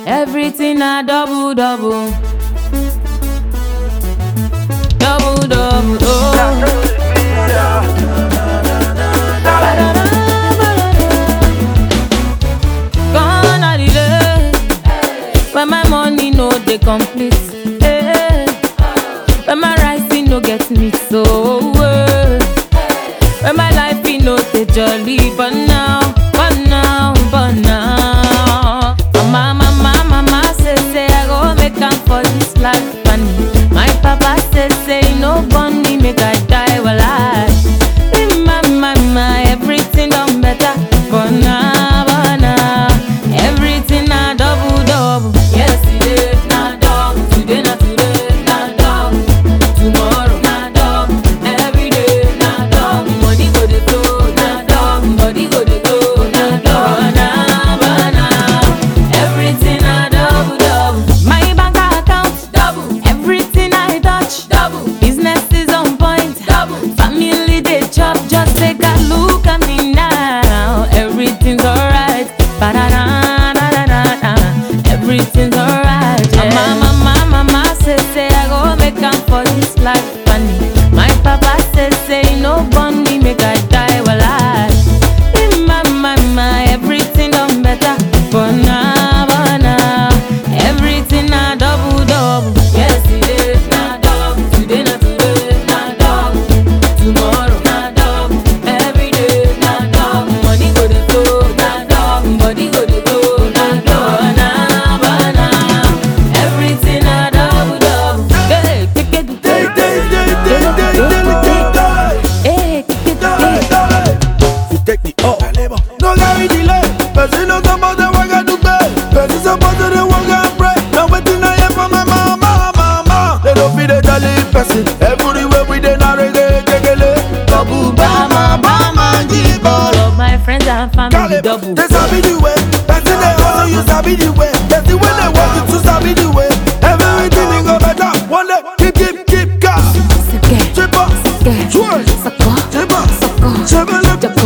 Everything a double double. Double double. Oh. Gone are the days when my money no dey complete. eh. When my rising no get me so. eh. When my life e no dey jolly, but now, but now, but now. Mama, mama, mama say say I go make am for this life, and my papa say say he no born me make I die well I. My, my, my, everything done better, but now, but now, everything na double double. Yesterday na double, today na today na double, tomorrow na double, every day na double. Money go dey flow na double, body go dey go na double, na but now, everything na double double. My bank account double, everything I touch double, business is on point double, family dey chop just take a look at me now, everything's alright. Ba-da-da-da-da-da-da. Everything's alright. Yeah. Mama, mama, mama say say I go make am for this life, and my papa say say he no born me make I die well I. In my, my, my, everything done better, but now, but now, everything na double double. Yesterday na double, today na today na double, tomorrow na double, every day na double. Money go dey flow na double, body go dey go na double, na but now, everything na double double. Hey, take it, Day, day, day, day, day, day, day, day. hey, take it, take it. You take me up. No carry delay. Person no suppose to work and do pay. Person suppose to dey work and pray. Now wetin I hear from my mama, mama. They don't feel the jolly person. Everywhere we dey na reggae, kekele. Babu bama, bama, All jibolo. of my friends and family Caleb, double. they sabi the way. Person they hustle, you sabi the way. Person when they work, you too sabi the way. Everything will go better. One day, keep, keep, keep gas. Sike, Chip up, sike, twerk, sako, chip up, sako, chip up. jako,